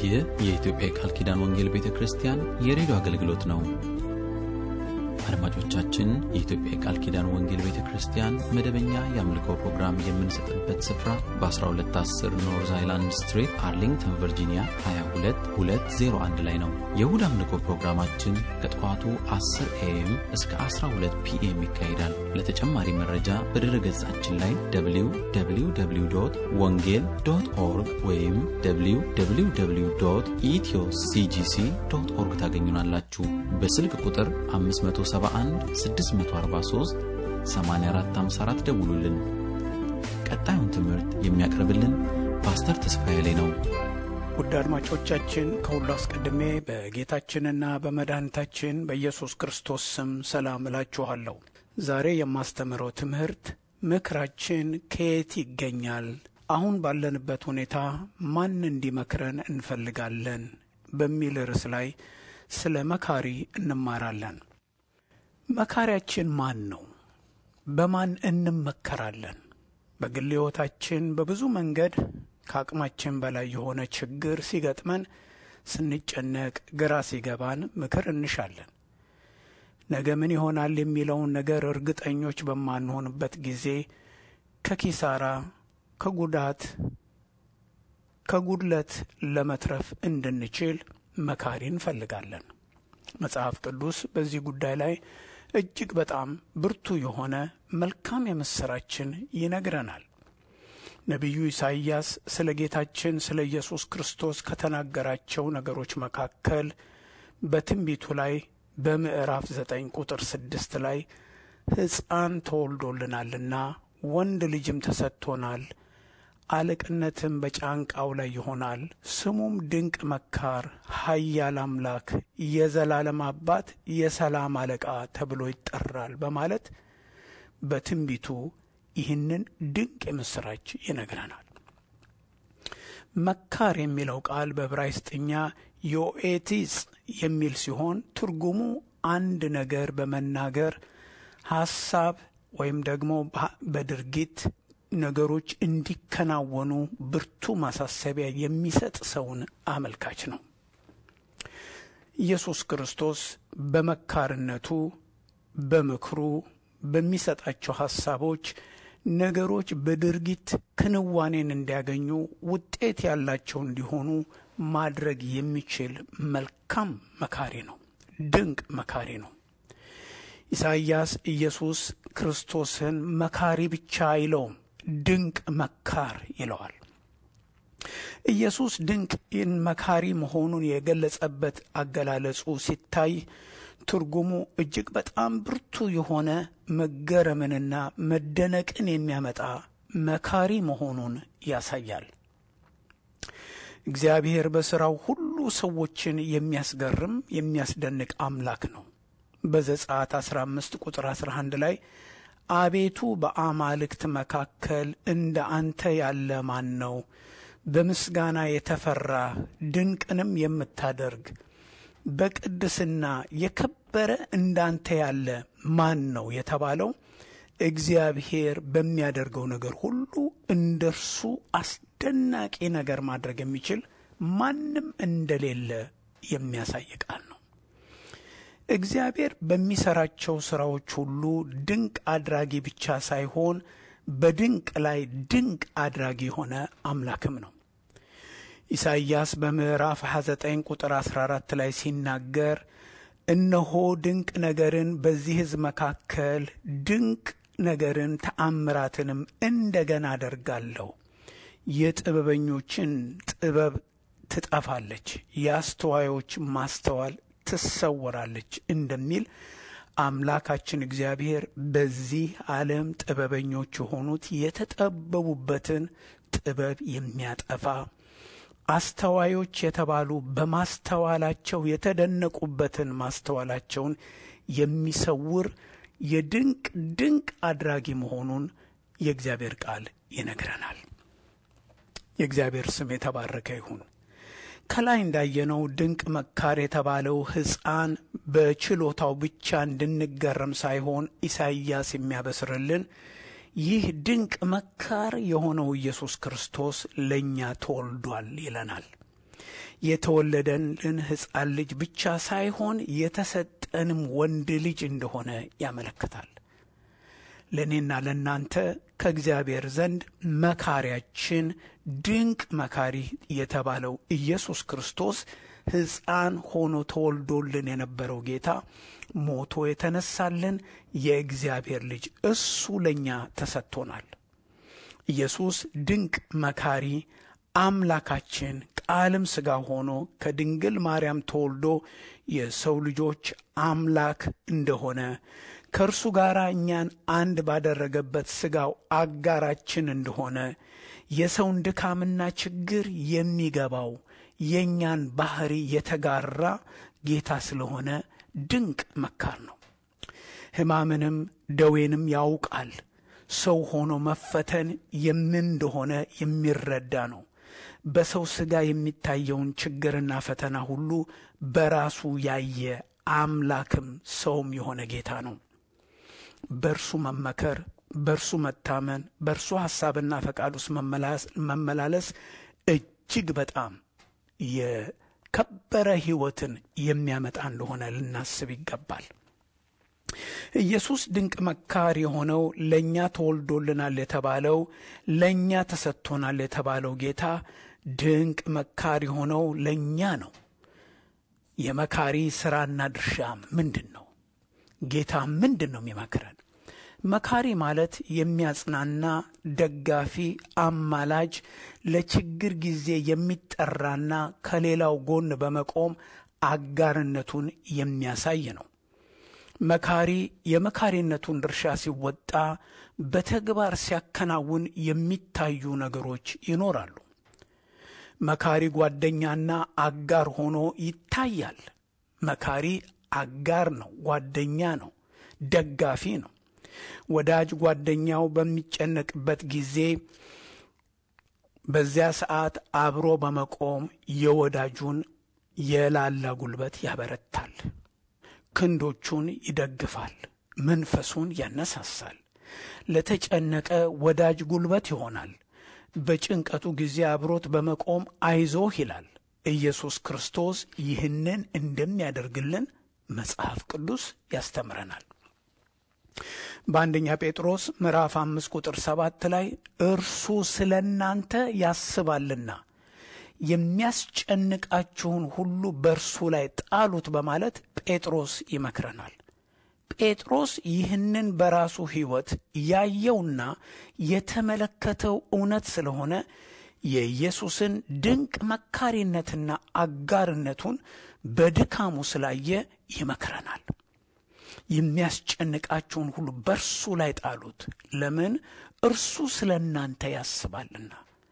ይህ የኢትዮጵያ የቃል ኪዳን ወንጌል ቤተ ክርስቲያን የሬዲዮ አገልግሎት ነው። አድማጮቻችን፣ የኢትዮጵያ የቃል ኪዳን ወንጌል ቤተ ክርስቲያን መደበኛ የአምልኮ ፕሮግራም የምንሰጥበት ስፍራ በ1210 ኖርዝ አይላንድ ስትሪት አርሊንግተን ቨርጂኒያ 22201 ላይ ነው። የእሁድ አምልኮ ፕሮግራማችን ከጠዋቱ 10 ኤኤም እስከ 12 ፒኤም ይካሄዳል። ለተጨማሪ መረጃ በድረ ገጻችን ላይ www ወንጌል ዶት ኦርግ ወይም www ኢትዮ ሲጂሲ ዶት ኦርግ ታገኙናላችሁ። በስልክ ቁጥር 571 643 8454 ደውሉልን። ቀጣዩን ትምህርት የሚያቀርብልን ፓስተር ተስፋዬ ላይ ነው። ውድ አድማጮቻችን ከሁሉ አስቀድሜ በጌታችንና በመድኃኒታችን በኢየሱስ ክርስቶስ ስም ሰላም እላችኋለሁ። ዛሬ የማስተምረው ትምህርት ምክራችን ከየት ይገኛል? አሁን ባለንበት ሁኔታ ማን እንዲመክረን እንፈልጋለን? በሚል ርዕስ ላይ ስለ መካሪ እንማራለን። መካሪያችን ማን ነው? በማን እንመከራለን? በግል ሕይወታችን በብዙ መንገድ ከአቅማችን በላይ የሆነ ችግር ሲገጥመን ስንጨነቅ፣ ግራ ሲገባን ምክር እንሻለን። ነገ ምን ይሆናል የሚለውን ነገር እርግጠኞች በማንሆንበት ጊዜ ከኪሳራ፣ ከጉዳት፣ ከጉድለት ለመትረፍ እንድንችል መካሪ እንፈልጋለን። መጽሐፍ ቅዱስ በዚህ ጉዳይ ላይ እጅግ በጣም ብርቱ የሆነ መልካም የምሥራችን ይነግረናል። ነቢዩ ኢሳይያስ ስለ ጌታችን ስለ ኢየሱስ ክርስቶስ ከተናገራቸው ነገሮች መካከል በትንቢቱ ላይ በምዕራፍ ዘጠኝ ቁጥር ስድስት ላይ ሕፃን ተወልዶልናልና ወንድ ልጅም ተሰጥቶናል፣ አለቅነትም በጫንቃው ላይ ይሆናል፣ ስሙም ድንቅ መካር፣ ኃያል አምላክ፣ የዘላለም አባት፣ የሰላም አለቃ ተብሎ ይጠራል በማለት በትንቢቱ ይህንን ድንቅ የምሥራች ይነግረናል። መካር የሚለው ቃል በዕብራይስጥኛ ዮኤቲስ የሚል ሲሆን ትርጉሙ አንድ ነገር በመናገር ሐሳብ ወይም ደግሞ በድርጊት ነገሮች እንዲከናወኑ ብርቱ ማሳሰቢያ የሚሰጥ ሰውን አመልካች ነው። ኢየሱስ ክርስቶስ በመካርነቱ በምክሩ በሚሰጣቸው ሐሳቦች ነገሮች በድርጊት ክንዋኔን እንዲያገኙ ውጤት ያላቸው እንዲሆኑ ማድረግ የሚችል መልካም መካሪ ነው። ድንቅ መካሪ ነው። ኢሳይያስ ኢየሱስ ክርስቶስን መካሪ ብቻ አይለውም፣ ድንቅ መካር ይለዋል። ኢየሱስ ድንቅ መካሪ መሆኑን የገለጸበት አገላለጹ ሲታይ ትርጉሙ እጅግ በጣም ብርቱ የሆነ መገረምንና መደነቅን የሚያመጣ መካሪ መሆኑን ያሳያል። እግዚአብሔር በሥራው ሁሉ ሰዎችን የሚያስገርም የሚያስደንቅ አምላክ ነው። በዘጸአት 15 ቁጥር 11 ላይ አቤቱ በአማልክት መካከል እንደ አንተ ያለ ማን ነው? በምስጋና የተፈራ ድንቅንም የምታደርግ በቅድስና የከበረ እንዳንተ ያለ ማን ነው የተባለው እግዚአብሔር በሚያደርገው ነገር ሁሉ እንደ እርሱ አስደናቂ ነገር ማድረግ የሚችል ማንም እንደሌለ የሚያሳይ ቃል ነው። እግዚአብሔር በሚሰራቸው ሥራዎች ሁሉ ድንቅ አድራጊ ብቻ ሳይሆን በድንቅ ላይ ድንቅ አድራጊ የሆነ አምላክም ነው። ኢሳይያስ በምዕራፍ 29 ቁጥር 14 ላይ ሲናገር እነሆ ድንቅ ነገርን በዚህ ሕዝብ መካከል ድንቅ ነገርን ተአምራትንም እንደገና አደርጋለሁ። የጥበበኞችን ጥበብ ትጠፋለች፣ የአስተዋዮች ማስተዋል ትሰወራለች እንደሚል አምላካችን እግዚአብሔር በዚህ ዓለም ጥበበኞች የሆኑት የተጠበቡበትን ጥበብ የሚያጠፋ አስተዋዮች የተባሉ በማስተዋላቸው የተደነቁበትን ማስተዋላቸውን የሚሰውር የድንቅ ድንቅ አድራጊ መሆኑን የእግዚአብሔር ቃል ይነግረናል። የእግዚአብሔር ስም የተባረከ ይሁን። ከላይ እንዳየነው ድንቅ መካር የተባለው ሕፃን በችሎታው ብቻ እንድንገረም ሳይሆን ኢሳይያስ የሚያበስርልን ይህ ድንቅ መካር የሆነው ኢየሱስ ክርስቶስ ለእኛ ተወልዷል ይለናል። የተወለደልን ሕፃን ልጅ ብቻ ሳይሆን የተሰጠንም ወንድ ልጅ እንደሆነ ያመለክታል። ለእኔና ለእናንተ ከእግዚአብሔር ዘንድ መካሪያችን፣ ድንቅ መካሪ የተባለው ኢየሱስ ክርስቶስ ሕፃን ሆኖ ተወልዶልን የነበረው ጌታ ሞቶ የተነሳልን የእግዚአብሔር ልጅ እሱ ለእኛ ተሰጥቶናል። ኢየሱስ ድንቅ መካሪ አምላካችን ቃልም ሥጋ ሆኖ ከድንግል ማርያም ተወልዶ የሰው ልጆች አምላክ እንደሆነ ከእርሱ ጋር እኛን አንድ ባደረገበት ሥጋው አጋራችን እንደሆነ የሰውን ድካምና ችግር የሚገባው የእኛን ባህሪ የተጋራ ጌታ ስለሆነ ድንቅ መካር ነው። ሕማምንም ደዌንም ያውቃል። ሰው ሆኖ መፈተን የምን እንደሆነ የሚረዳ ነው። በሰው ሥጋ የሚታየውን ችግርና ፈተና ሁሉ በራሱ ያየ አምላክም ሰውም የሆነ ጌታ ነው። በእርሱ መመከር፣ በእርሱ መታመን፣ በእርሱ ሐሳብና ፈቃድ ውስጥ መመላለስ እጅግ በጣም የከበረ ሕይወትን የሚያመጣ እንደሆነ ልናስብ ይገባል። ኢየሱስ ድንቅ መካር የሆነው ለእኛ ተወልዶልናል የተባለው ለእኛ ተሰጥቶናል የተባለው ጌታ ድንቅ መካር የሆነው ለእኛ ነው። የመካሪ ሥራና ድርሻ ምንድን ነው? ጌታ ምንድን ነው የሚመክረን? መካሪ ማለት የሚያጽናና፣ ደጋፊ፣ አማላጅ፣ ለችግር ጊዜ የሚጠራና ከሌላው ጎን በመቆም አጋርነቱን የሚያሳይ ነው። መካሪ የመካሪነቱን ድርሻ ሲወጣ በተግባር ሲያከናውን የሚታዩ ነገሮች ይኖራሉ። መካሪ ጓደኛና አጋር ሆኖ ይታያል። መካሪ አጋር ነው፣ ጓደኛ ነው፣ ደጋፊ ነው። ወዳጅ ጓደኛው በሚጨነቅበት ጊዜ በዚያ ሰዓት አብሮ በመቆም የወዳጁን የላላ ጉልበት ያበረታል። ክንዶቹን ይደግፋል። መንፈሱን ያነሳሳል። ለተጨነቀ ወዳጅ ጉልበት ይሆናል። በጭንቀቱ ጊዜ አብሮት በመቆም አይዞህ ይላል። ኢየሱስ ክርስቶስ ይህንን እንደሚያደርግልን መጽሐፍ ቅዱስ ያስተምረናል። በአንደኛ ጴጥሮስ ምዕራፍ አምስት ቁጥር ሰባት ላይ እርሱ ስለ እናንተ ያስባልና የሚያስጨንቃችሁን ሁሉ በእርሱ ላይ ጣሉት በማለት ጴጥሮስ ይመክረናል። ጴጥሮስ ይህንን በራሱ ሕይወት ያየውና የተመለከተው እውነት ስለሆነ የኢየሱስን ድንቅ መካሪነትና አጋርነቱን በድካሙ ስላየ ይመክረናል። የሚያስጨንቃችሁን ሁሉ በእርሱ ላይ ጣሉት። ለምን? እርሱ ስለ እናንተ ያስባልና።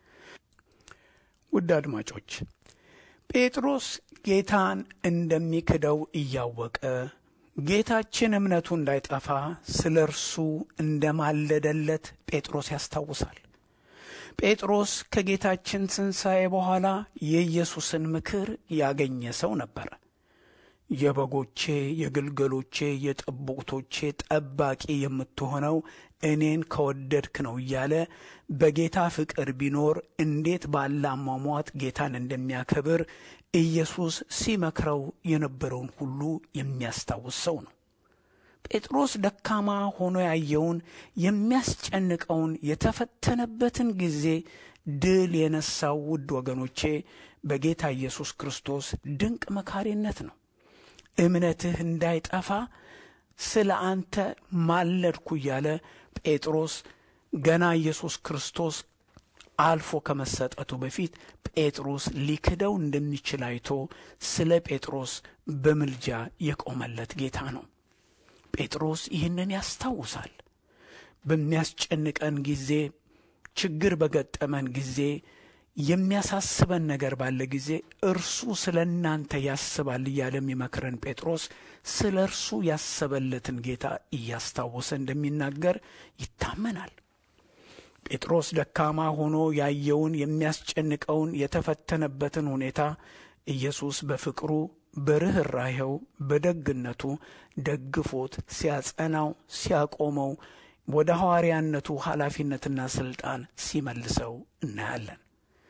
ውድ አድማጮች ጴጥሮስ ጌታን እንደሚክደው እያወቀ ጌታችን እምነቱ እንዳይጠፋ ስለ እርሱ እንደማለደለት ጴጥሮስ ያስታውሳል። ጴጥሮስ ከጌታችን ትንሣኤ በኋላ የኢየሱስን ምክር ያገኘ ሰው ነበረ። የበጎቼ የግልገሎቼ የጠቦቶቼ ጠባቂ የምትሆነው እኔን ከወደድክ ነው እያለ በጌታ ፍቅር ቢኖር እንዴት ባለ አሟሟት ጌታን እንደሚያከብር ኢየሱስ ሲመክረው የነበረውን ሁሉ የሚያስታውስ ሰው ነው። ጴጥሮስ ደካማ ሆኖ ያየውን የሚያስጨንቀውን የተፈተነበትን ጊዜ ድል የነሳው ውድ ወገኖቼ በጌታ ኢየሱስ ክርስቶስ ድንቅ መካሪነት ነው። እምነትህ እንዳይጠፋ ስለ አንተ ማለድኩ እያለ ጴጥሮስ ገና ኢየሱስ ክርስቶስ አልፎ ከመሰጠቱ በፊት ጴጥሮስ ሊክደው እንደሚችል አይቶ ስለ ጴጥሮስ በምልጃ የቆመለት ጌታ ነው። ጴጥሮስ ይህንን ያስታውሳል። በሚያስጨንቀን ጊዜ፣ ችግር በገጠመን ጊዜ፣ የሚያሳስበን ነገር ባለ ጊዜ እርሱ ስለ እናንተ ያስባል እያለ የሚመክረን ጴጥሮስ ስለ እርሱ ያሰበለትን ጌታ እያስታወሰ እንደሚናገር ይታመናል። ጴጥሮስ ደካማ ሆኖ ያየውን የሚያስጨንቀውን የተፈተነበትን ሁኔታ ኢየሱስ በፍቅሩ በርኅራኄው በደግነቱ ደግፎት ሲያጸናው ሲያቆመው ወደ ሐዋርያነቱ ኃላፊነትና ሥልጣን ሲመልሰው እናያለን።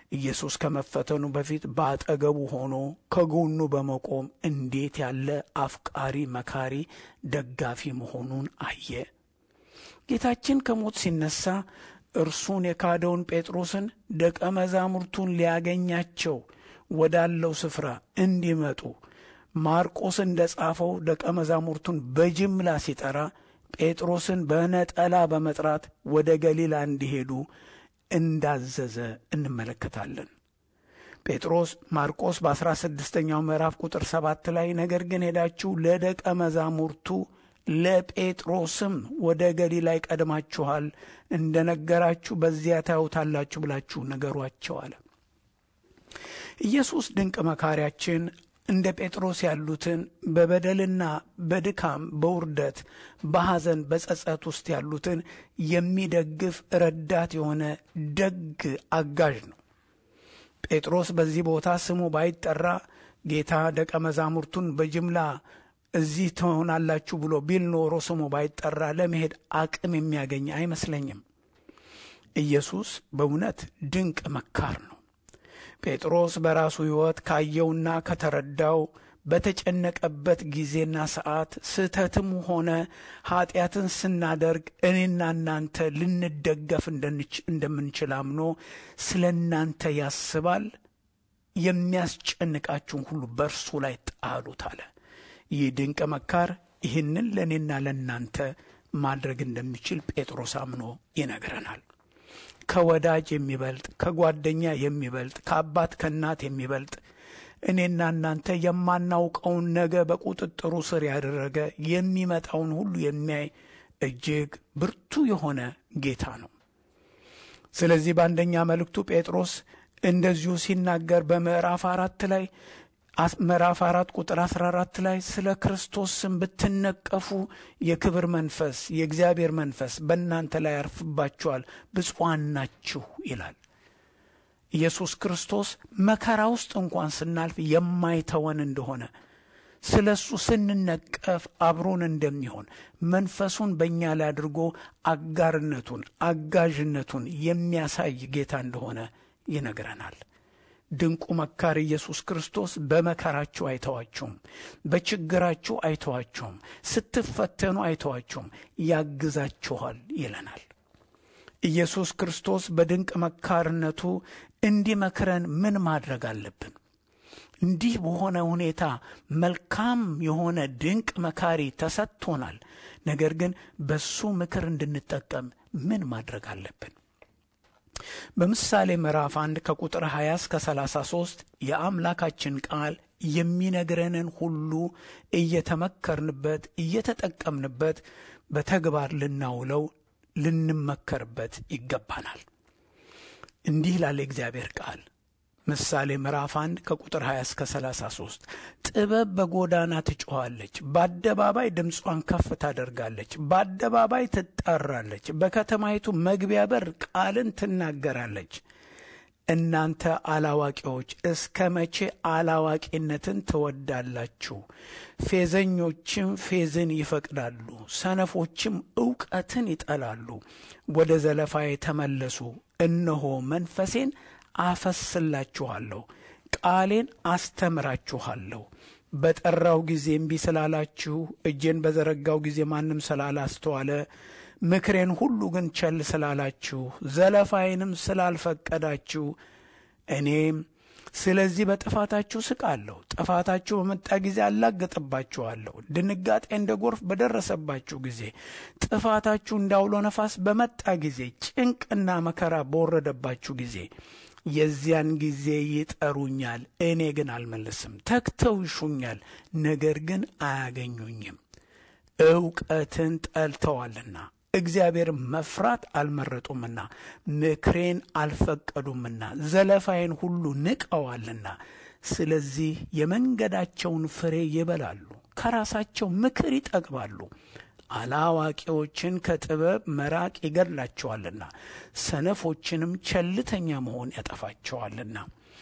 ኢየሱስ ከመፈተኑ በፊት በአጠገቡ ሆኖ ከጎኑ በመቆም እንዴት ያለ አፍቃሪ፣ መካሪ፣ ደጋፊ መሆኑን አየ። ጌታችን ከሞት ሲነሳ እርሱን የካደውን ጴጥሮስን ደቀ መዛሙርቱን ሊያገኛቸው ወዳለው ስፍራ እንዲመጡ ማርቆስ እንደ ጻፈው ደቀ መዛሙርቱን በጅምላ ሲጠራ ጴጥሮስን በነጠላ በመጥራት ወደ ገሊላ እንዲሄዱ እንዳዘዘ እንመለከታለን። ጴጥሮስ ማርቆስ በአስራ ስድስተኛው ምዕራፍ ቁጥር ሰባት ላይ ነገር ግን ሄዳችሁ ለደቀ መዛሙርቱ ለጴጥሮስም ወደ ገሊላ ይቀድማችኋል እንደ ነገራችሁ በዚያ ታዩታላችሁ ብላችሁ ንገሯቸው አለ። ኢየሱስ ድንቅ መካሪያችን እንደ ጴጥሮስ ያሉትን በበደልና በድካም በውርደት በሐዘን በጸጸት ውስጥ ያሉትን የሚደግፍ ረዳት የሆነ ደግ አጋዥ ነው። ጴጥሮስ በዚህ ቦታ ስሙ ባይጠራ ጌታ ደቀ መዛሙርቱን በጅምላ እዚህ ትሆናላችሁ ብሎ ቢል ኖሮ ስሙ ባይጠራ ለመሄድ አቅም የሚያገኝ አይመስለኝም። ኢየሱስ በእውነት ድንቅ መካር ነው። ጴጥሮስ በራሱ ሕይወት ካየውና ከተረዳው በተጨነቀበት ጊዜና ሰዓት ስህተትም ሆነ ኀጢአትን ስናደርግ እኔና እናንተ ልንደገፍ እንደምንችል አምኖ ስለ እናንተ ያስባል። የሚያስጨንቃችሁን ሁሉ በእርሱ ላይ ጣሉት አለ። ይህ ድንቅ መካር ይህንን ለእኔና ለእናንተ ማድረግ እንደሚችል ጴጥሮስ አምኖ ይነግረናል። ከወዳጅ የሚበልጥ ከጓደኛ የሚበልጥ ከአባት ከእናት የሚበልጥ እኔና እናንተ የማናውቀውን ነገ በቁጥጥሩ ስር ያደረገ የሚመጣውን ሁሉ የሚያይ እጅግ ብርቱ የሆነ ጌታ ነው። ስለዚህ በአንደኛ መልእክቱ ጴጥሮስ እንደዚሁ ሲናገር በምዕራፍ አራት ላይ ምዕራፍ አራት ቁጥር አስራ አራት ላይ ስለ ክርስቶስ ስም ብትነቀፉ የክብር መንፈስ የእግዚአብሔር መንፈስ በእናንተ ላይ ያርፍባችኋል፣ ብፁዓን ናችሁ ይላል። ኢየሱስ ክርስቶስ መከራ ውስጥ እንኳን ስናልፍ የማይተወን እንደሆነ ስለ እሱ ስንነቀፍ አብሮን እንደሚሆን መንፈሱን በእኛ ላይ አድርጎ አጋርነቱን አጋዥነቱን የሚያሳይ ጌታ እንደሆነ ይነግረናል። ድንቁ መካር ኢየሱስ ክርስቶስ በመከራችሁ አይተዋችሁም፣ በችግራችሁ አይተዋችሁም፣ ስትፈተኑ አይተዋችሁም፣ ያግዛችኋል ይለናል። ኢየሱስ ክርስቶስ በድንቅ መካርነቱ እንዲመክረን ምን ማድረግ አለብን? እንዲህ በሆነ ሁኔታ መልካም የሆነ ድንቅ መካሪ ተሰጥቶናል። ነገር ግን በሱ ምክር እንድንጠቀም ምን ማድረግ አለብን? በምሳሌ ምዕራፍ አንድ ከቁጥር 20 እስከ 33 የአምላካችን ቃል የሚነግረንን ሁሉ እየተመከርንበት እየተጠቀምንበት በተግባር ልናውለው ልንመከርበት ይገባናል። እንዲህ ላለ እግዚአብሔር ቃል ምሳሌ ምዕራፍ 1 ከቁጥር 20 እስከ 33 ጥበብ በጎዳና ትጮኻለች፣ በአደባባይ ድምጿን ከፍ ታደርጋለች፣ በአደባባይ ትጣራለች፣ በከተማይቱ መግቢያ በር ቃልን ትናገራለች። እናንተ አላዋቂዎች እስከ መቼ አላዋቂነትን ትወዳላችሁ? ፌዘኞችም ፌዝን ይፈቅዳሉ፣ ሰነፎችም እውቀትን ይጠላሉ። ወደ ዘለፋዬ ተመለሱ፣ እነሆ መንፈሴን አፈስላችኋለሁ፣ ቃሌን አስተምራችኋለሁ። በጠራው ጊዜ እምቢ ስላላችሁ፣ እጄን በዘረጋው ጊዜ ማንም ስላላስተዋለ፣ ምክሬን ሁሉ ግን ቸል ስላላችሁ፣ ዘለፋዬንም ስላልፈቀዳችሁ፣ እኔም ስለዚህ በጥፋታችሁ ስቃለሁ። ጥፋታችሁ በመጣ ጊዜ አላግጥባችኋለሁ። ድንጋጤ እንደ ጎርፍ በደረሰባችሁ ጊዜ፣ ጥፋታችሁ እንዳውሎ ነፋስ በመጣ ጊዜ፣ ጭንቅና መከራ በወረደባችሁ ጊዜ የዚያን ጊዜ ይጠሩኛል፣ እኔ ግን አልመልስም። ተግተው ይሹኛል፣ ነገር ግን አያገኙኝም። እውቀትን ጠልተዋልና እግዚአብሔር መፍራት አልመረጡምና ምክሬን አልፈቀዱምና ዘለፋዬን ሁሉ ንቀዋልና፣ ስለዚህ የመንገዳቸውን ፍሬ ይበላሉ፣ ከራሳቸው ምክር ይጠግባሉ። አላዋቂዎችን ከጥበብ መራቅ ይገድላቸዋልና ሰነፎችንም ቸልተኛ መሆን ያጠፋቸዋልና።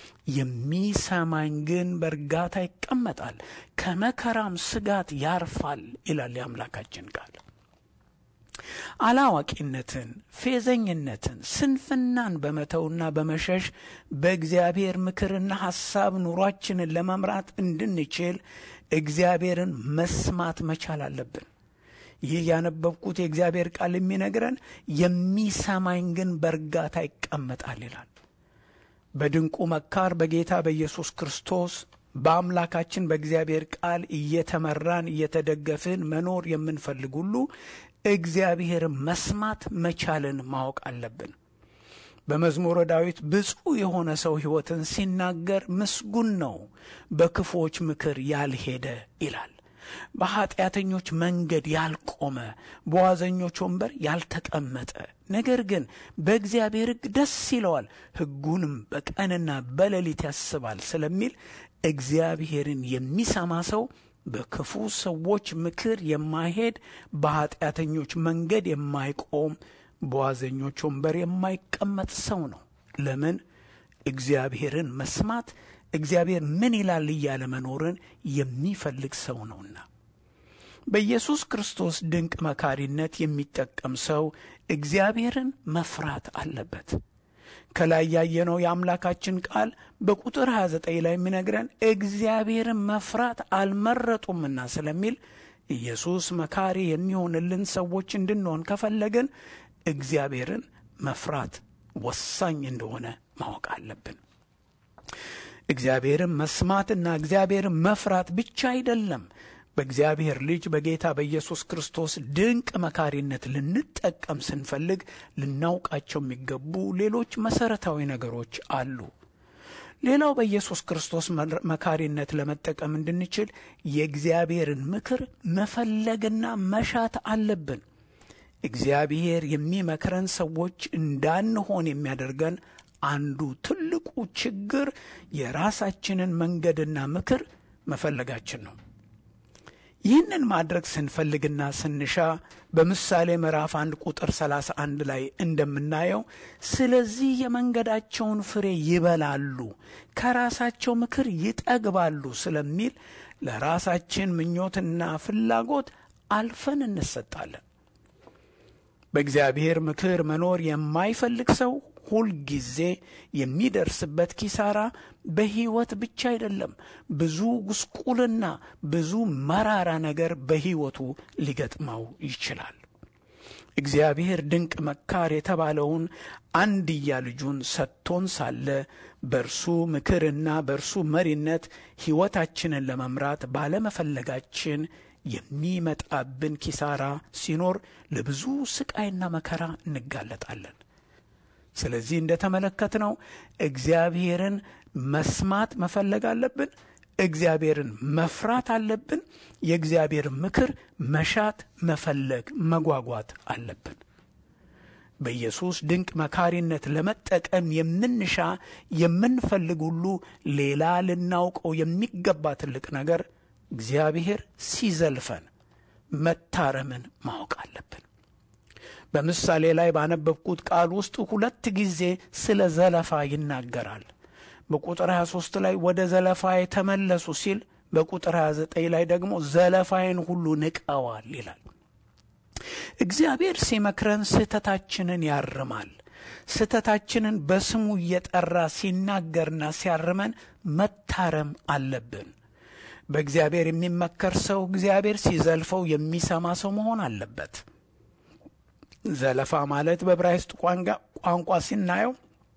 የሚሰማኝ ግን በእርጋታ ይቀመጣል፣ ከመከራም ስጋት ያርፋል ይላል የአምላካችን ቃል። አላዋቂነትን፣ ፌዘኝነትን፣ ስንፍናን በመተውና በመሸሽ በእግዚአብሔር ምክርና ሐሳብ ኑሯችንን ለመምራት እንድንችል እግዚአብሔርን መስማት መቻል አለብን። ይህ ያነበብኩት የእግዚአብሔር ቃል የሚነግረን የሚሰማኝ ግን በእርጋታ ይቀመጣል ይላል። በድንቁ መካር በጌታ በኢየሱስ ክርስቶስ በአምላካችን በእግዚአብሔር ቃል እየተመራን እየተደገፍን መኖር የምንፈልግ ሁሉ እግዚአብሔርን መስማት መቻልን ማወቅ አለብን። በመዝሙረ ዳዊት ብፁዕ የሆነ ሰው ሕይወትን ሲናገር ምስጉን ነው፣ በክፉዎች ምክር ያልሄደ ይላል። በኀጢአተኞች መንገድ ያልቆመ፣ በዋዘኞች ወንበር ያልተቀመጠ፣ ነገር ግን በእግዚአብሔር ሕግ ደስ ይለዋል፣ ሕጉንም በቀንና በሌሊት ያስባል ስለሚል እግዚአብሔርን የሚሰማ ሰው በክፉ ሰዎች ምክር የማይሄድ፣ በኀጢአተኞች መንገድ የማይቆም፣ በዋዘኞች ወንበር የማይቀመጥ ሰው ነው። ለምን? እግዚአብሔርን መስማት እግዚአብሔር ምን ይላል እያለ መኖርን የሚፈልግ ሰው ነውና። በኢየሱስ ክርስቶስ ድንቅ መካሪነት የሚጠቀም ሰው እግዚአብሔርን መፍራት አለበት። ከላይ ያየነው የአምላካችን ቃል በቁጥር 29 ላይ የሚነግረን እግዚአብሔርን መፍራት አልመረጡምና ስለሚል ኢየሱስ መካሪ የሚሆንልን ሰዎች እንድንሆን ከፈለግን እግዚአብሔርን መፍራት ወሳኝ እንደሆነ ማወቅ አለብን። እግዚአብሔርን መስማትና እግዚአብሔርን መፍራት ብቻ አይደለም። በእግዚአብሔር ልጅ በጌታ በኢየሱስ ክርስቶስ ድንቅ መካሪነት ልንጠቀም ስንፈልግ ልናውቃቸው የሚገቡ ሌሎች መሠረታዊ ነገሮች አሉ። ሌላው በኢየሱስ ክርስቶስ መካሪነት ለመጠቀም እንድንችል የእግዚአብሔርን ምክር መፈለግና መሻት አለብን። እግዚአብሔር የሚመክረን ሰዎች እንዳንሆን የሚያደርገን አንዱ ትልቁ ችግር የራሳችንን መንገድና ምክር መፈለጋችን ነው። ይህንን ማድረግ ስንፈልግና ስንሻ በምሳሌ ምዕራፍ አንድ ቁጥር 31 ላይ እንደምናየው ስለዚህ የመንገዳቸውን ፍሬ ይበላሉ፣ ከራሳቸው ምክር ይጠግባሉ ስለሚል ለራሳችን ምኞትና ፍላጎት አልፈን እንሰጣለን። በእግዚአብሔር ምክር መኖር የማይፈልግ ሰው ሁልጊዜ የሚደርስበት ኪሳራ በሕይወት ብቻ አይደለም፣ ብዙ ጉስቁልና፣ ብዙ መራራ ነገር በሕይወቱ ሊገጥመው ይችላል። እግዚአብሔር ድንቅ መካር የተባለውን አንድያ ልጁን ሰጥቶን ሳለ በእርሱ ምክርና በእርሱ መሪነት ሕይወታችንን ለመምራት ባለመፈለጋችን የሚመጣብን ኪሳራ ሲኖር ለብዙ ስቃይና መከራ እንጋለጣለን። ስለዚህ እንደተመለከትነው እግዚአብሔርን መስማት መፈለግ አለብን። እግዚአብሔርን መፍራት አለብን። የእግዚአብሔር ምክር መሻት፣ መፈለግ፣ መጓጓት አለብን። በኢየሱስ ድንቅ መካሪነት ለመጠቀም የምንሻ የምንፈልግ ሁሉ ሌላ ልናውቀው የሚገባ ትልቅ ነገር እግዚአብሔር ሲዘልፈን መታረምን ማወቅ አለብን። በምሳሌ ላይ ባነበብኩት ቃል ውስጥ ሁለት ጊዜ ስለ ዘለፋ ይናገራል። በቁጥር 23 ላይ ወደ ዘለፋ የተመለሱ ሲል፣ በቁጥር 29 ላይ ደግሞ ዘለፋዬን ሁሉ ንቀዋል ይላል። እግዚአብሔር ሲመክረን ስህተታችንን ያርማል። ስህተታችንን በስሙ እየጠራ ሲናገርና ሲያርመን መታረም አለብን። በእግዚአብሔር የሚመከር ሰው እግዚአብሔር ሲዘልፈው የሚሰማ ሰው መሆን አለበት። ዘለፋ ማለት በዕብራይስጥ ቋንቋ ሲናየው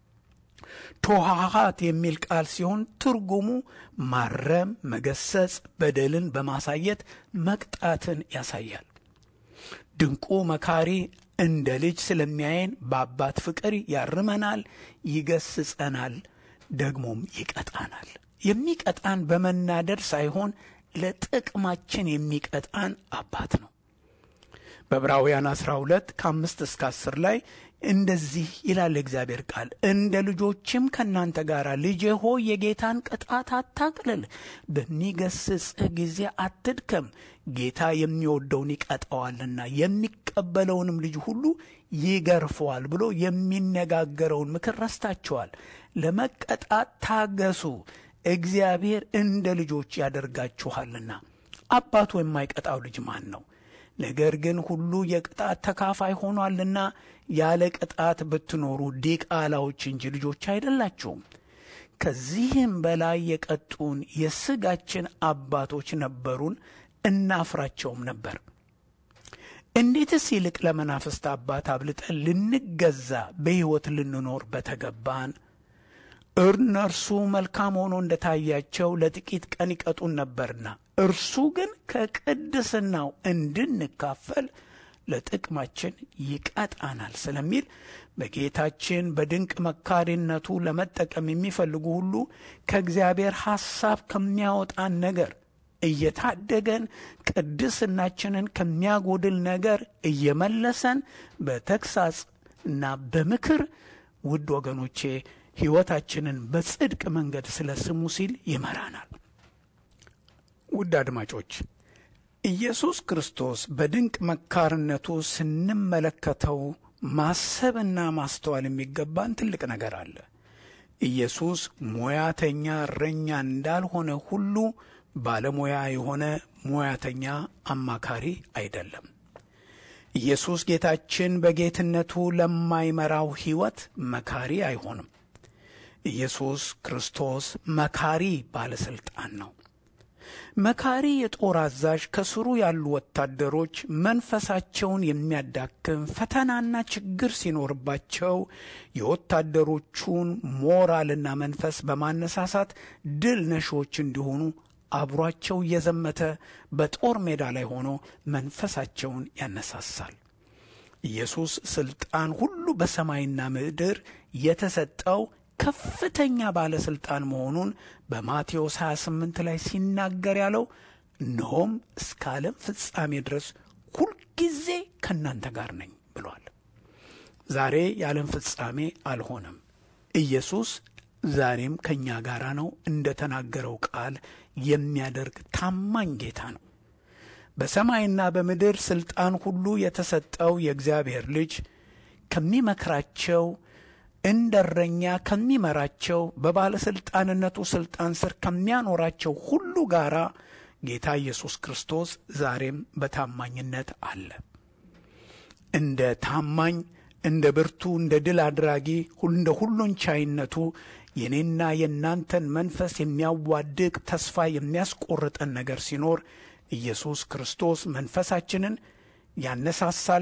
ቶሃሃት የሚል ቃል ሲሆን ትርጉሙ ማረም፣ መገሰጽ፣ በደልን በማሳየት መቅጣትን ያሳያል። ድንቁ መካሪ እንደ ልጅ ስለሚያየን በአባት ፍቅር ያርመናል፣ ይገስጸናል፣ ደግሞም ይቀጣናል። የሚቀጣን በመናደድ ሳይሆን ለጥቅማችን የሚቀጣን አባት ነው። በዕብራውያን 12 ከአምስት እስከ አስር ላይ እንደዚህ ይላል እግዚአብሔር ቃል፣ እንደ ልጆችም ከእናንተ ጋር ልጄ ሆይ የጌታን ቅጣት አታቅልል፣ በሚገስጽህ ጊዜ አትድከም፣ ጌታ የሚወደውን ይቀጣዋልና የሚቀበለውንም ልጅ ሁሉ ይገርፈዋል ብሎ የሚነጋገረውን ምክር ረስታችኋል። ለመቀጣት ታገሱ፣ እግዚአብሔር እንደ ልጆች ያደርጋችኋልና። አባቱ የማይቀጣው ልጅ ማን ነው? ነገር ግን ሁሉ የቅጣት ተካፋይ ሆኗልና ያለ ቅጣት ብትኖሩ ዲቃላዎች እንጂ ልጆች አይደላችሁም። ከዚህም በላይ የቀጡን የሥጋችን አባቶች ነበሩን፣ እናፍራቸውም ነበር። እንዴትስ ይልቅ ለመናፍስት አባት አብልጠን ልንገዛ በሕይወት ልንኖር በተገባን። እነርሱ መልካም ሆኖ እንደታያቸው ለጥቂት ቀን ይቀጡን ነበርና፣ እርሱ ግን ከቅድስናው እንድንካፈል ለጥቅማችን ይቀጣናል ስለሚል በጌታችን በድንቅ መካሪነቱ ለመጠቀም የሚፈልጉ ሁሉ ከእግዚአብሔር ሐሳብ ከሚያወጣን ነገር እየታደገን ቅድስናችንን ከሚያጎድል ነገር እየመለሰን በተግሳጽ እና በምክር ውድ ወገኖቼ ሕይወታችንን በጽድቅ መንገድ ስለ ስሙ ሲል ይመራናል። ውድ አድማጮች ኢየሱስ ክርስቶስ በድንቅ መካርነቱ ስንመለከተው ማሰብና ማስተዋል የሚገባን ትልቅ ነገር አለ። ኢየሱስ ሙያተኛ እረኛ እንዳልሆነ ሁሉ ባለሙያ የሆነ ሙያተኛ አማካሪ አይደለም። ኢየሱስ ጌታችን በጌትነቱ ለማይመራው ሕይወት መካሪ አይሆንም። ኢየሱስ ክርስቶስ መካሪ ባለሥልጣን ነው። መካሪ የጦር አዛዥ ከስሩ ያሉ ወታደሮች መንፈሳቸውን የሚያዳክም ፈተናና ችግር ሲኖርባቸው የወታደሮቹን ሞራልና መንፈስ በማነሳሳት ድል ነሾች እንዲሆኑ አብሯቸው እየዘመተ በጦር ሜዳ ላይ ሆኖ መንፈሳቸውን ያነሳሳል። ኢየሱስ ሥልጣን ሁሉ በሰማይና ምድር የተሰጠው ከፍተኛ ባለሥልጣን መሆኑን በማቴዎስ 28 ላይ ሲናገር ያለው እነሆም እስከ ዓለም ፍጻሜ ድረስ ሁልጊዜ ከእናንተ ጋር ነኝ ብሏል። ዛሬ የዓለም ፍጻሜ አልሆነም። ኢየሱስ ዛሬም ከእኛ ጋር ነው። እንደ ተናገረው ቃል የሚያደርግ ታማኝ ጌታ ነው። በሰማይና በምድር ሥልጣን ሁሉ የተሰጠው የእግዚአብሔር ልጅ ከሚመክራቸው እንደ እረኛ ከሚመራቸው በባለሥልጣንነቱ ሥልጣን ስር ከሚያኖራቸው ሁሉ ጋር ጌታ ኢየሱስ ክርስቶስ ዛሬም በታማኝነት አለ። እንደ ታማኝ፣ እንደ ብርቱ፣ እንደ ድል አድራጊ፣ እንደ ሁሉን ቻይነቱ የኔና የእናንተን መንፈስ የሚያዋድቅ ተስፋ የሚያስቆርጠን ነገር ሲኖር ኢየሱስ ክርስቶስ መንፈሳችንን ያነሳሳል።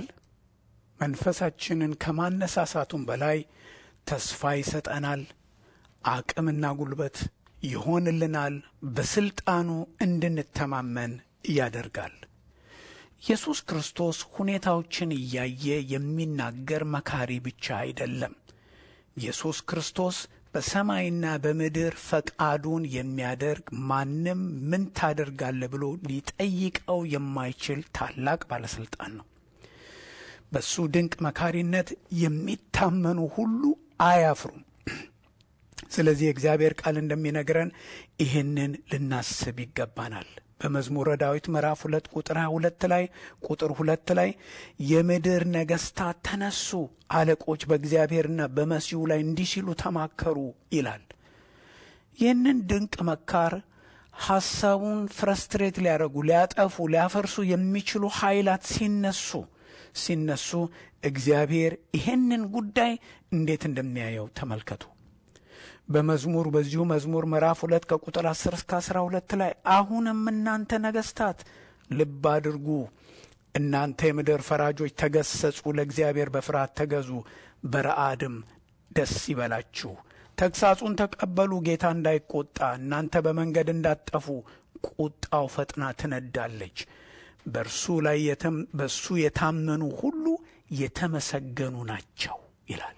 መንፈሳችንን ከማነሳሳቱም በላይ ተስፋ ይሰጠናል። አቅምና ጉልበት ይሆንልናል። በስልጣኑ እንድንተማመን ያደርጋል። ኢየሱስ ክርስቶስ ሁኔታዎችን እያየ የሚናገር መካሪ ብቻ አይደለም። ኢየሱስ ክርስቶስ በሰማይና በምድር ፈቃዱን የሚያደርግ ማንም ምን ታደርጋለህ ብሎ ሊጠይቀው የማይችል ታላቅ ባለሥልጣን ነው። በሱ ድንቅ መካሪነት የሚታመኑ ሁሉ አያፍሩም። ስለዚህ የእግዚአብሔር ቃል እንደሚነግረን ይህንን ልናስብ ይገባናል። በመዝሙረ ዳዊት ምዕራፍ ሁለት ቁጥር ሀያ ሁለት ላይ ቁጥር ሁለት ላይ የምድር ነገሥታት ተነሱ፣ አለቆች በእግዚአብሔርና በመሲሁ ላይ እንዲህ ሲሉ ተማከሩ ይላል። ይህንን ድንቅ መካር ሐሳቡን ፍረስትሬት ሊያደርጉ ሊያጠፉ፣ ሊያፈርሱ የሚችሉ ኃይላት ሲነሱ ሲነሱ እግዚአብሔር ይሄንን ጉዳይ እንዴት እንደሚያየው ተመልከቱ። በመዝሙር በዚሁ መዝሙር ምዕራፍ ሁለት ከቁጥር አስር እስከ አስራ ሁለት ላይ አሁንም እናንተ ነገሥታት ልብ አድርጉ፣ እናንተ የምድር ፈራጆች ተገሰጹ፣ ለእግዚአብሔር በፍርሃት ተገዙ፣ በረአድም ደስ ይበላችሁ። ተግሳጹን ተቀበሉ፣ ጌታ እንዳይቆጣ እናንተ በመንገድ እንዳትጠፉ፣ ቁጣው ፈጥና ትነዳለች። በእርሱ ላይ በእሱ የታመኑ ሁሉ የተመሰገኑ ናቸው ይላል።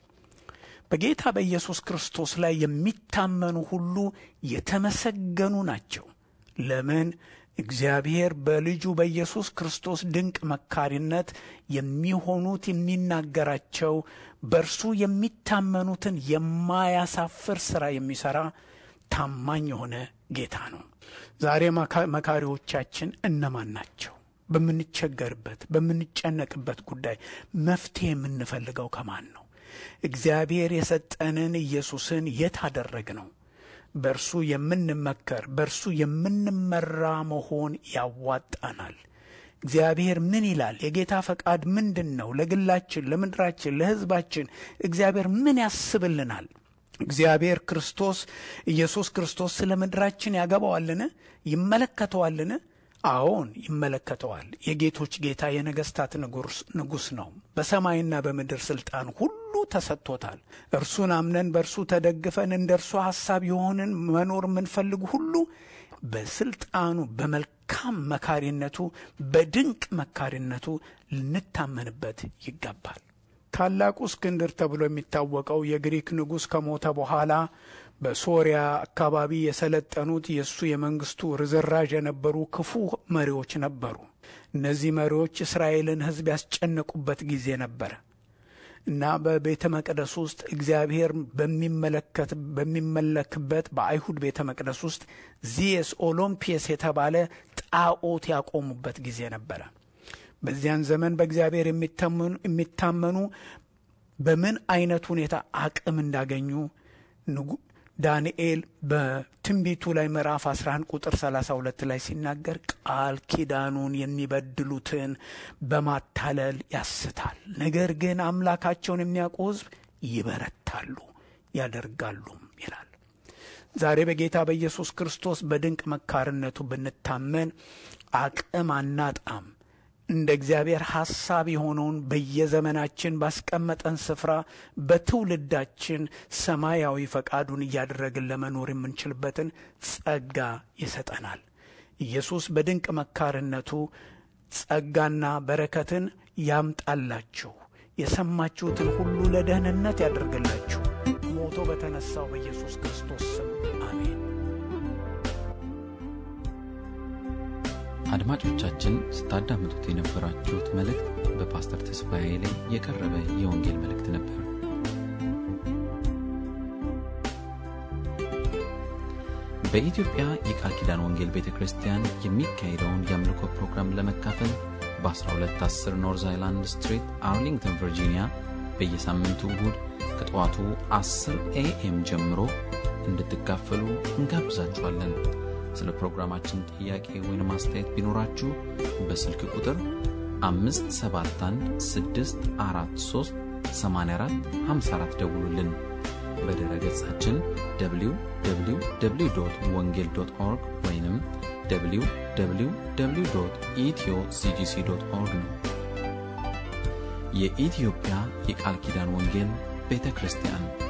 በጌታ በኢየሱስ ክርስቶስ ላይ የሚታመኑ ሁሉ የተመሰገኑ ናቸው። ለምን? እግዚአብሔር በልጁ በኢየሱስ ክርስቶስ ድንቅ መካሪነት የሚሆኑት የሚናገራቸው በእርሱ የሚታመኑትን የማያሳፍር ሥራ የሚሠራ ታማኝ የሆነ ጌታ ነው። ዛሬ መካሪዎቻችን እነማን ናቸው? በምንቸገርበት በምንጨነቅበት ጉዳይ መፍትሄ የምንፈልገው ከማን ነው? እግዚአብሔር የሰጠንን ኢየሱስን የት አደረግ ነው? በእርሱ የምንመከር በእርሱ የምንመራ መሆን ያዋጣናል። እግዚአብሔር ምን ይላል? የጌታ ፈቃድ ምንድን ነው? ለግላችን፣ ለምድራችን፣ ለሕዝባችን እግዚአብሔር ምን ያስብልናል? እግዚአብሔር ክርስቶስ ኢየሱስ ክርስቶስ ስለ ምድራችን ያገባዋልን? ይመለከተዋልን? አዎን ይመለከተዋል። የጌቶች ጌታ የነገስታት ንጉሥ ነው። በሰማይና በምድር ስልጣን ሁሉ ተሰጥቶታል። እርሱን አምነን በእርሱ ተደግፈን እንደ እርሱ ሐሳብ የሆንን መኖር የምንፈልግ ሁሉ በስልጣኑ በመልካም መካሪነቱ በድንቅ መካሪነቱ ልንታመንበት ይገባል። ታላቁ እስክንድር ተብሎ የሚታወቀው የግሪክ ንጉሥ ከሞተ በኋላ በሶሪያ አካባቢ የሰለጠኑት የእሱ የመንግስቱ ርዝራዥ የነበሩ ክፉ መሪዎች ነበሩ። እነዚህ መሪዎች እስራኤልን ሕዝብ ያስጨነቁበት ጊዜ ነበረ እና በቤተ መቅደስ ውስጥ እግዚአብሔር በሚመለከት በሚመለክበት በአይሁድ ቤተ መቅደስ ውስጥ ዚየስ ኦሎምፒየስ የተባለ ጣዖት ያቆሙበት ጊዜ ነበረ። በዚያን ዘመን በእግዚአብሔር የሚታመኑ በምን አይነት ሁኔታ አቅም እንዳገኙ ዳንኤል በትንቢቱ ላይ ምዕራፍ 11 ቁጥር 32 ላይ ሲናገር ቃል ኪዳኑን የሚበድሉትን በማታለል ያስታል፣ ነገር ግን አምላካቸውን የሚያውቁ ሕዝብ ይበረታሉ ያደርጋሉም ይላል። ዛሬ በጌታ በኢየሱስ ክርስቶስ በድንቅ መካርነቱ ብንታመን አቅም አናጣም። እንደ እግዚአብሔር ሐሳብ የሆነውን በየዘመናችን ባስቀመጠን ስፍራ በትውልዳችን ሰማያዊ ፈቃዱን እያደረግን ለመኖር የምንችልበትን ጸጋ ይሰጠናል። ኢየሱስ በድንቅ መካርነቱ ጸጋና በረከትን ያምጣላችሁ፣ የሰማችሁትን ሁሉ ለደህንነት ያደርግላችሁ። ሞቶ በተነሳው በኢየሱስ ክርስቶስ ስም አሜን። አድማጮቻችን ስታዳምጡት የነበራችሁት መልእክት በፓስተር ተስፋዬ ላይ የቀረበ የወንጌል መልእክት ነበር። በኢትዮጵያ የቃል ኪዳን ወንጌል ቤተ ክርስቲያን የሚካሄደውን የአምልኮ ፕሮግራም ለመካፈል በ1210 ኖርዝ አይላንድ ስትሪት አርሊንግተን ቨርጂኒያ በየሳምንቱ እሁድ ከጠዋቱ 10 ኤኤም ጀምሮ እንድትካፈሉ እንጋብዛችኋለን። ስለ ፕሮግራማችን ጥያቄ ወይም አስተያየት ቢኖራችሁ በስልክ ቁጥር 571 ደውሉልን። በድረ ገጻችን www ወንጌል ኦርግ ወይም www ኢትዮ ሲጂሲ ኦርግ ነው። የኢትዮጵያ የቃል ኪዳን ወንጌል ቤተ ክርስቲያን